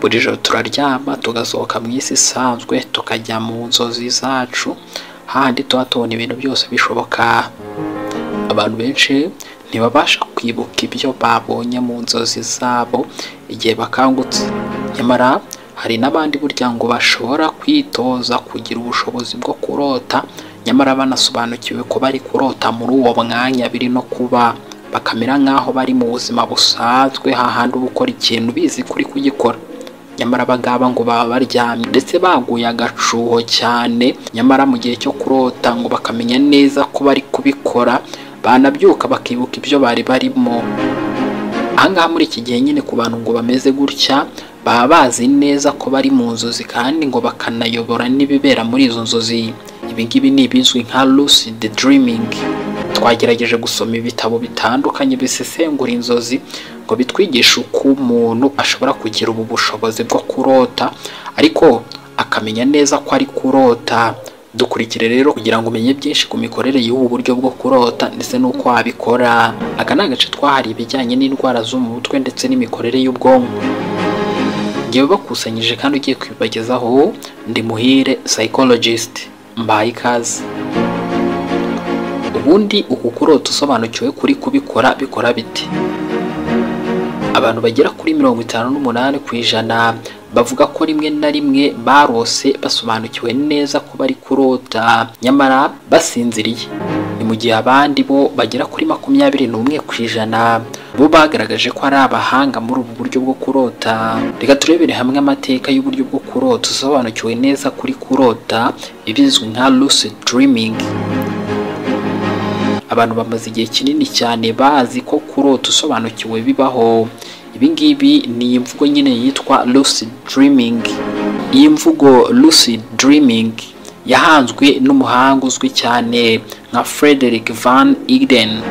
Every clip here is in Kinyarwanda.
buri joro turaryama tugasohoka mu isi isanzwe tukajya mu nzozi zacu hahandi tuba tubona ibintu byose bishoboka abantu benshi ntibabasha kwibuka ibyo babonye mu nzozi zabo igihe bakangutse nyamara hari n'abandi burya ngo bashobora kwitoza kugira ubushobozi bwo kurota nyamara banasobanukiwe ko bari kurota muri uwo mwanya biri no kuba bakamera nk'aho bari mu buzima busanzwe hahandi uba ukora ikintu ubizi kuri kugikora nyamara abangaba ngo baba baryamye ndetse baguye agacuho cyane nyamara mu gihe cyo kurota ngo bakamenya neza ko bari kubikora banabyuka bakibuka ibyo bari barimo ahangaha muri iki gihe nyine ku bantu ngo bameze gutya baba bazi neza ko bari mu nzozi kandi ngo bakanayobora n'ibibera muri izo nzozi ibingibi ni ibizwi nka lucid dreaming twagerageje gusoma ibitabo bitandukanye bisesengura inzozi ngo bitwigishe uko umuntu ashobora kugira ubu bushobozi bwo kurota ariko akamenya neza ko ari kurota dukurikire rero kugira ngo umenye byinshi ku mikorere y'ubu buryo bwo kurota ndetse n'uko wabikora aka ni agace twahariye ibijyanye n'indwara zo mu mutwe ndetse n'imikorere y'ubwonko ngewe bakusanyije kandi ugiye kubibagezaho ndi muhire psychologist mbaye ikaze ubundi uku kurota usobanukiwe kuri kubikora bikora bite abantu bagera kuri mirongo itanu n'umunani ku ijana bavuga ko rimwe na rimwe barose basobanukiwe neza ko bari kurota nyamara basinziriye ni mu gihe abandi bo bagera kuri makumyabiri n'umwe ku ijana bo bagaragaje ko ari abahanga muri ubu buryo bwo kurota reka turebere hamwe amateka y'uburyo bwo kurota usobanukiwe neza kuri kurota ibizwi nka lucid dreaming abantu bamaze igihe kinini cyane bazi ko kurota usobanukiwe bibaho ibingibi ni imvugo nyine yitwa lucid dreaming iyi mvugo lucid dreaming yahanzwe n'umuhanga uzwi cyane nka frederick van Eden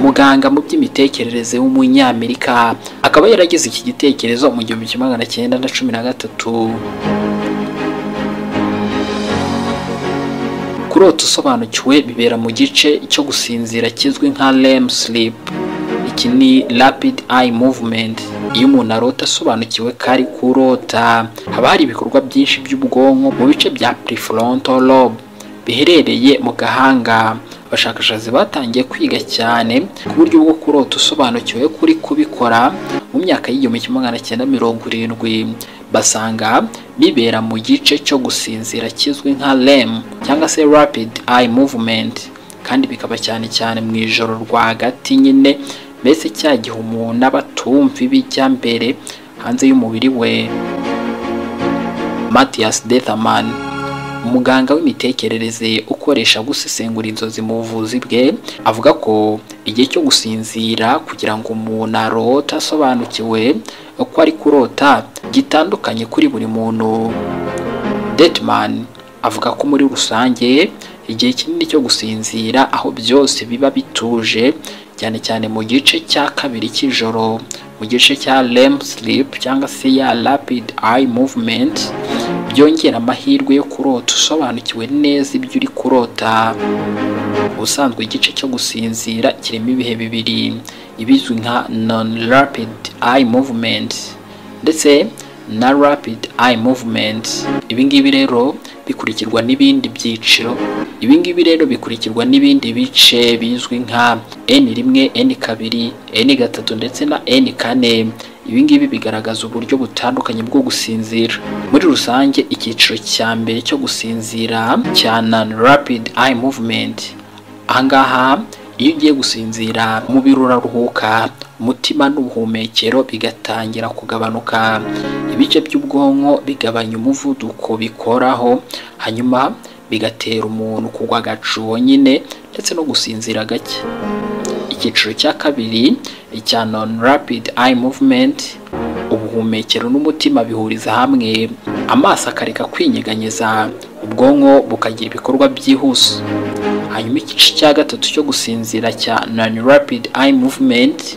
muganga mu by'imitekerereze w'umunyamerika akaba yaragize iki gitekerezo mu gihumbi kimwe magana cyenda na cumi na gatatu kurota usobanukiwe bibera mu gice cyo gusinzira kizwi nka REM sleep iki ni rapid eye movement iyo umuntu arota asobanukiwe ko ari kurota haba hari ibikorwa byinshi by'ubwonko mu bice bya prefrontal lobe biherereye mu gahanga abashakashatsi batangiye kwiga cyane ku buryo bwo kurota usobanukiwe kuri kubikora mu myaka y'igihumbi kimwe magana cyenda mirongo irindwi basanga bibera mu gice cyo gusinzira kizwi nka REM cyangwa se rapid eye movement kandi bikaba cyane cyane mu ijoro rwagati nyine mbese cya gihe umuntu aba atumva ibijya mbere hanze y'umubiri we Matthias Dethaman umuganga w'imitekerereze ukoresha gusesengura inzozi mu buvuzi bwe avuga ko igihe cyo gusinzira kugira ngo umuntu arote asobanukiwe ko ari kurota gitandukanye kuri buri muntu detman avuga ko muri rusange igihe kinini cyo gusinzira aho byose biba bituje cyane cyane mu gice cya kabiri cy'ijoro mu gice cya REM sleep cyangwa se ya rapid eye movement byongera amahirwe yo kurota usobanukiwe neza ibyo uri kurota ubusanzwe igice cyo gusinzira kirimo ibihe bibiri ibizwi nka non rapid eye movement ndetse na rapid eye movement ibingibi rero bikurikirwa n'ibindi byiciro ibingibi rero bikurikirwa n'ibindi bice bizwi nka n rimwe n kabiri n gatatu ndetse na n kane ibingibi bigaragaza uburyo butandukanye bwo gusinzira muri rusange icyiciro cya mbere cyo gusinzira cya non rapid eye movement ahangaha iyo ugiye gusinzira umubiri uraruhuka umutima n'ubuhumekero bigatangira kugabanuka ibice by'ubwonko bigabanya umuvuduko bikoraho hanyuma bigatera umuntu kugwa agacuho nyine ndetse no gusinzira gake icyiciro cya kabiri icya non rapid eye movement ubuhumekero n'umutima bihuriza hamwe amaso akareka kwinyeganyeza ubwonko bukagira ibikorwa byihuse hanyuma igice cya gatatu cyo gusinzira cya non rapid eye movement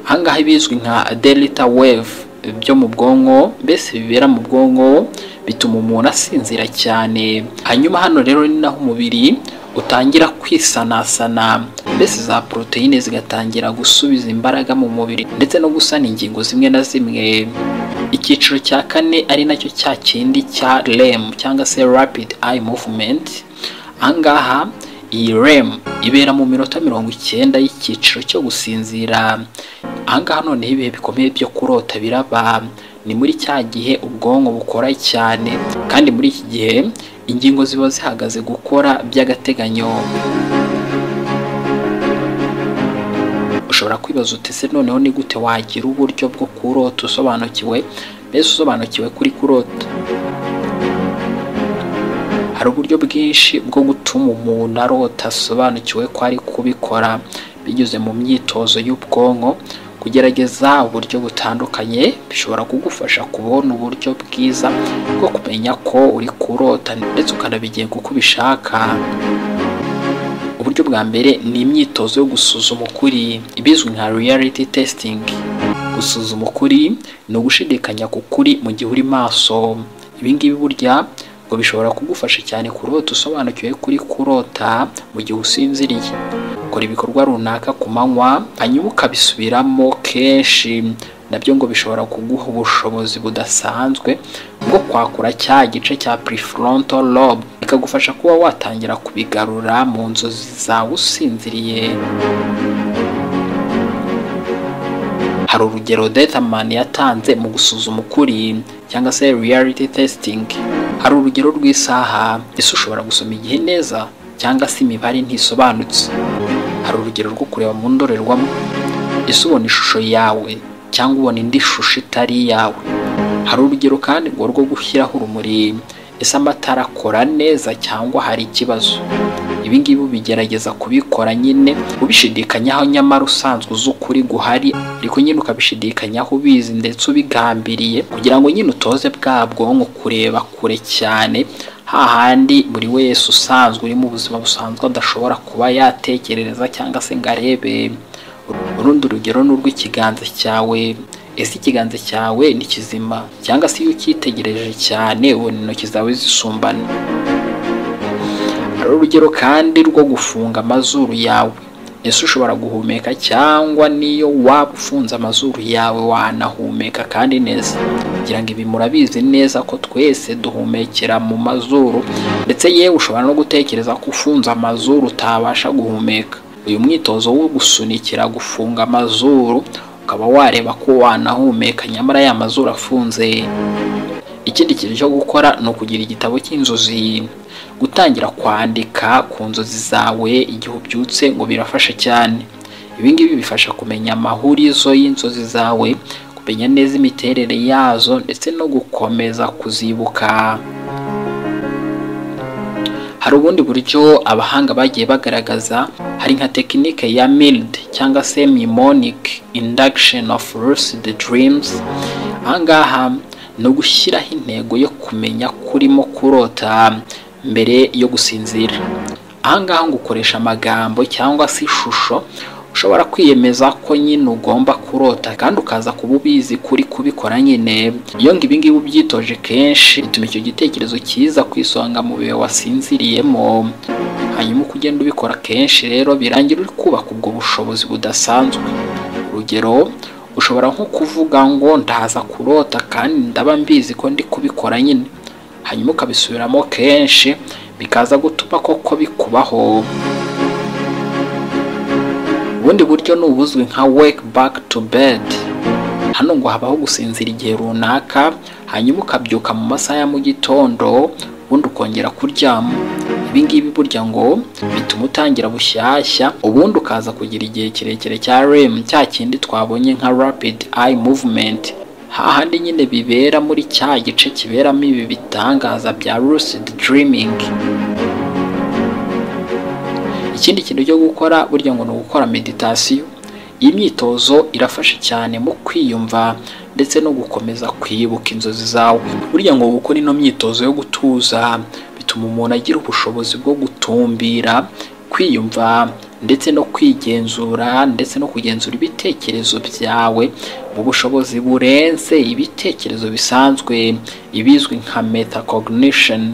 ahangaha bizwi nka delta wave byo mu bwonko mbese bibera mu bwonko bituma umuntu asinzira cyane hanyuma hano rero ni naho umubiri utangira kwisanasana mbese za poroteyine zigatangira gusubiza imbaraga mu mubiri ndetse no gusana ingingo zimwe na zimwe icyiciro cya kane ari nacyo cya kindi cya REM cyangwa se Rapid Eye Movement ahangaha iyi REM ibera mu minota mirongo icyenda y'icyiciro cyo gusinzira ahangaha noneho ibihe bikomeye byo kurota biraba ni muri cya gihe ubwonko bukora cyane kandi muri iki gihe ingingo ziba zihagaze gukora by'agateganyo ushobora kwibaza uti ese noneho ni gute wagira uburyo bwo kurota usobanukiwe mbese usobanukiwe kuri kurota hari uburyo bwinshi bwo gutuma umuntu arota asobanukiwe ko ari kubikora binyuze mu myitozo y'ubwonko kugerageza uburyo butandukanye bishobora kugufasha kubona uburyo bwiza bwo kumenya ko uri kurota ndetse ukanabigenga uko ubishaka uburyo bwa mbere ni imyitozo yo gusuzuma ukuri ibizwi nka reality testing gusuzuma ukuri ni ugushidikanya ku kuri mu gihe uri maso ibingibi burya ngo bishobora kugufasha cyane kurota usobanukiwe kuri kurota mu gihe usinziriye ukora ibikorwa runaka ku manywa hanyuma ukabisubiramo kenshi nabyo ngo bishobora kuguha ubushobozi budasanzwe bwo kwakura cya gice cya prefrontal lobe bikagufasha kuba watangira kubigarura mu nzozi zawe usinziriye hari urugero Determan yatanze mu gusuzuma ukuri cyangwa se reality testing hari urugero rw'isaha ese ushobora gusoma igihe neza cyangwa se imibare ntisobanutse hari urugero rwo kureba mu ndorerwamo ese ubona ishusho yawe cyangwa ubona indi shusho itari iyawe hari urugero kandi ngo rwo gushyiraho urumuri ese amatara akora neza cyangwa hari ikibazo ibi ngibi ubigerageza kubikora nyine ubishidikanyaho nyamara usanzwe uzi ukuri guhari ariko nyine ukabishidikanyaho ubizi ndetse ubigambiriye kugira ngo nyine utoze bwa bwonko kureba kure cyane hahandi buri wese usanzwe uri mu buzima busanzwe adashobora kuba yatekereza cyangwa se ngo arebe urundi urugero ni urw'ikiganza cyawe ese ikiganza cyawe ni kizima cyangwa se iyo ucyitegereje cyane ubona intoki zawe zisumbana hari urugero kandi rwo gufunga amazuru yawe ese ushobora guhumeka cyangwa niyo waba ufunze amazuru yawe wanahumeka kandi neza kugira ngo ibi murabizi neza ko twese duhumekera mu mazuru ndetse yewe ushobora no gutekereza ko ufunze amazuru utabasha guhumeka uyu mwitozo wo gusunikira gufunga amazuru ukaba wareba ko wanahumeka nyamara ya mazuru afunze ikindi kintu cyo gukora ni ukugira igitabo cy'inzozi gutangira kwandika ku nzozi zawe igihe ubyutse ngo birafasha cyane ibi ngibi bifasha kumenya amahurizo y'inzozi zawe kumenya neza imiterere yazo ndetse no gukomeza kuzibuka hari ubundi buryo abahanga bagiye bagaragaza hari nka tekinike ya mild cyangwa se mnemonic induction of lucid dreams ahangaha ni ugushyiraho intego yo kumenya kurimo kurota mbere yo gusinzira ahangaha ngo ukoresha amagambo cyangwa se ishusho ushobora kwiyemeza ko nyine ugomba kurota kandi ukaza kuba ubizi kuri kubikora nyine iyo ngo ibingibi ubyitoje kenshi bituma icyo gitekerezo cyiza ku isonga mu bihe wasinziriyemo hanyuma uko ugenda ubikora kenshi rero birangira uri kubaka ubwo bushobozi budasanzwe urugero ushobora nko kuvuga ngo ndaza kurota kandi ndaba mbizi ko ndi kubikora nyine hanyuma ukabisubiramo kenshi bikaza gutuma koko bikubaho ubundi buryo ni ubuzwi nka wake back to bed hano ngo habaho gusinzira igihe runaka hanyuma ukabyuka mu masaha ya mu gitondo ubundi ukongera kuryama ibi ngibi burya ngo bituma utangira bushyashya ubundi ukaza kugira igihe kirekire cya REM cya kindi twabonye nka rapid eye movement hahandi nyine bibera muri cya gice kiberamo ibi bitangaza bya lucid dreaming ikindi kintu cyo gukora burya ngo ni ugukora meditasiyo iyi myitozo irafasha cyane mu kwiyumva ndetse no gukomeza kwibuka inzozi zawe burya ngo gukora ino myitozo yo gutuza bituma umuntu agira ubushobozi bwo gutumbira kwiyumva ndetse no kwigenzura ndetse no kugenzura ibitekerezo byawe mu bushobozi burenze ibitekerezo bisanzwe ibizwi nka metacognition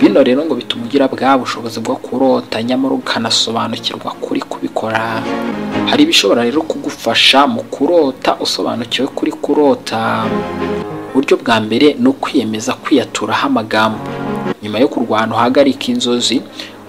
bino rero ngo bituma ugira bwa bushobozi bwo kurota nyamara ukanasobanukirwa kuri kubikora hari ibishobora rero kugufasha mu kurota usobanukiwe kuri kurota buryo bwa mbere ni ukwiyemeza kwiyaturaho amagambo nyuma yo kurwana uhagarika inzozi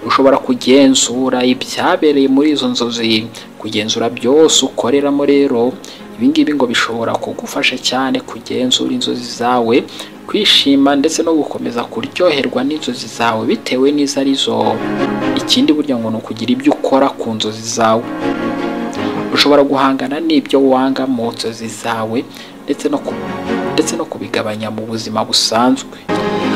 ushobora kugenzura ibyabereye muri izo nzozi kugenzura byose ukoreramo rero ibingibi ngo bishobora kugufasha cyane kugenzura inzozi zawe kwishima ndetse no gukomeza kuryoherwa n'inzozi zawe bitewe n'izo arizo ikindi burya ngo ni ukugira ibyo ukora ku nzozi zawe ushobora guhangana n'ibyo wanga mu nzozi zawe ndetse no ku- ndetse no kubigabanya mu buzima busanzwe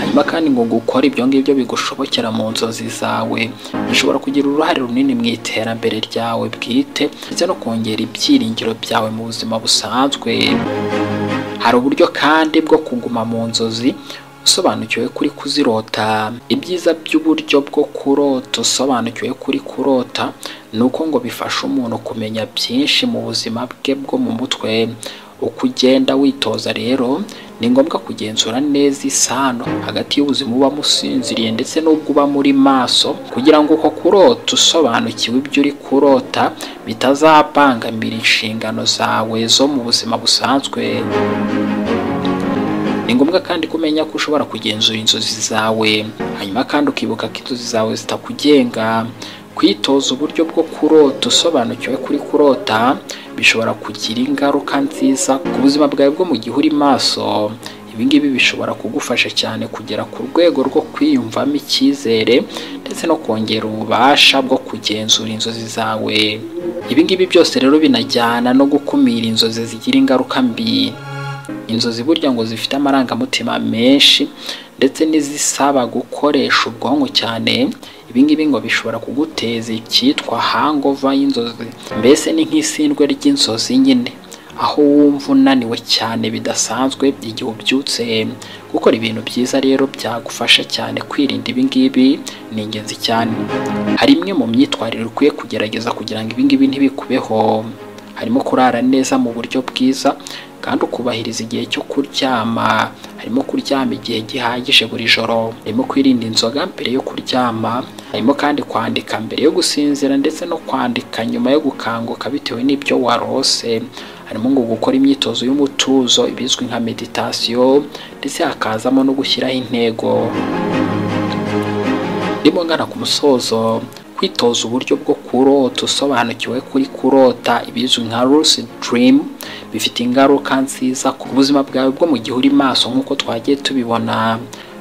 hanyuma kandi ngo gukora ibyo ngibyo bigushobokera mu nzozi zawe bishobora kugira uruhare runini mu iterambere ryawe bwite ndetse no kongera ibyiringiro byawe mu buzima busanzwe hari uburyo kandi bwo kuguma mu nzozi usobanukiwe kuri kuzirota ibyiza by'uburyo bwo kurota usobanukiwe kuri kurota ni uko ngo bifasha umuntu kumenya byinshi mu buzima bwe bwo mu mutwe uko ugenda witoza rero ni ngombwa kugenzura neza isano hagati y'ubuzima ubamo usinziriye ndetse n'ubwo uba muri maso kugira ngo uko kurota usobanukiwe ibyo uri kurota bitazabangamira inshingano zawe zo mu buzima busanzwe ni ngombwa kandi kumenya ko ushobora kugenzura inzozi zawe hanyuma kandi ukibuka ko inzozi zawe zitakugenga kwitoza uburyo bwo kurota usobanukiwe kuri kurota bishobora kugira ingaruka nziza ku buzima bwawe bwo mu gihe uri maso ibingibi bishobora kugufasha cyane kugera ku rwego rwo kwiyumvamo icyizere ndetse no kongera ububasha bwo kugenzura inzozi zawe ibingibi byose rero binajyana no gukumira inzozi zigira ingaruka mbi inzozi burya ngo zifite amarangamutima menshi ndetse n'izisaba gukoresha ubwonko cyane ibingibi ngo bishobora kuguteza icyitwa hangova y'inzozi mbese ni nk'isindwe ry'inzozi nyine aho wumva unaniwe cyane bidasanzwe igihe ubyutse gukora ibintu byiza rero byagufasha cyane kwirinda ibingibi ni ingenzi cyane hari imwe mu myitwarire ukwiye kugerageza kugira ngo ibingibi ntibikubeho harimo kurara neza mu buryo bwiza kandi ukubahiriza igihe cyo kuryama harimo kuryama igihe gihagije buri joro harimo kwirinda inzoga mbere yo kuryama harimo kandi kwandika mbere yo gusinzira ndetse no kwandika nyuma yo gukanguka bitewe n'ibyo warose harimo ngo gukora imyitozo y'umutuzo ibizwi nka meditasiyo ndetse hakazamo no gushyiraho intego ndimo ngana ku musozo kwitoza uburyo bwo kurota usobanukiwe kuri kurota ibizwi nka lucid dream bifite ingaruka nziza ku buzima bwawe bwo mu gihe uri maso nk'uko twagiye tubibona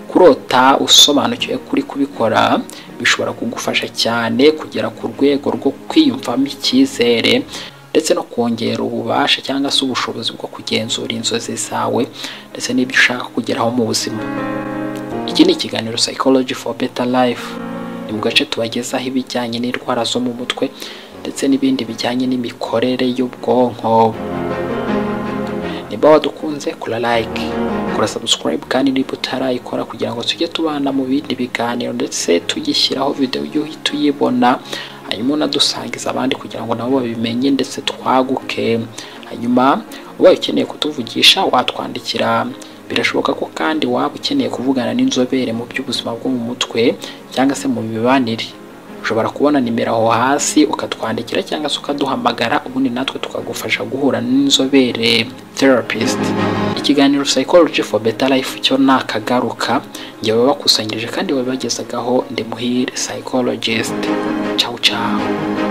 kurota usobanukiwe kuri kubikora bishobora kugufasha cyane kugera ku rwego rwo kwiyumvamo icyizere ndetse no kongera ububasha cyangwa se ubushobozi bwo kugenzura inzozi zawe ndetse n'ibyo ushaka kugeraho mu buzima iki ni ikiganiro psychology for better life ni mu gace tubagezaho ibijyanye n'indwara zo mu mutwe ndetse n'ibindi bijyanye n'imikorere y'ubwonko niba wadukunze kora like kora subscribe kandi niba utarayikora kugira ngo tujye tubana mu bindi biganiro ndetse tugishyiraho videwo y'uhita uyibona hanyuma unadusangiza abandi kugira ngo nabo babimenye ndetse twaguke hanyuma ubaye ukeneye kutuvugisha watwandikira birashoboka ko kandi waba ukeneye kuvugana n'inzobere mu by'ubuzima bwo mu mutwe cyangwa se mu mibanire ushobora kubona nimero aho hasi ukatwandikira cyangwa se ukaduhamagara ubundi natwe tukagufasha guhura n'inzobere therapist ikiganiro psychology for better life cyo nakagaruka njyewe bakusanyirije kandi babibagezagaho ndi muhire psychologist ciao ciao